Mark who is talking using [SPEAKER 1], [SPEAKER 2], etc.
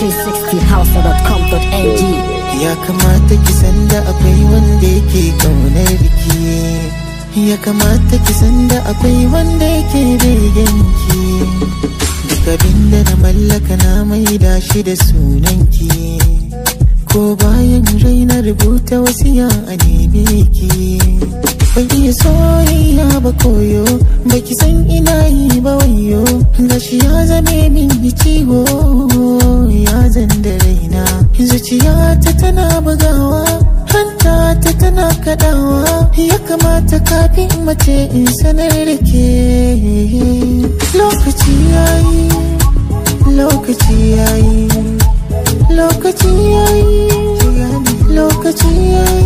[SPEAKER 1] 360house.com.ng
[SPEAKER 2] Ya kamata ki san da akwai wanda yake kaunar ki Ya kamata ki san da akwai wanda yake begen ki Duk abinda na mallaka na maida shi da sunan ki Ko bayan raina rubuta wasiya a neme ki Ban iya soyayya ba koyo Baki san ina yi ba wayo Gashi ya zame min ciwo Ya zan da raina Zuciyata tana bugawa Hanta ta tana kadawa Ya kamata kafin mace in sanar da ke Lokaci yayi Lokaci yayi Lokaci yayi Lokaci yayi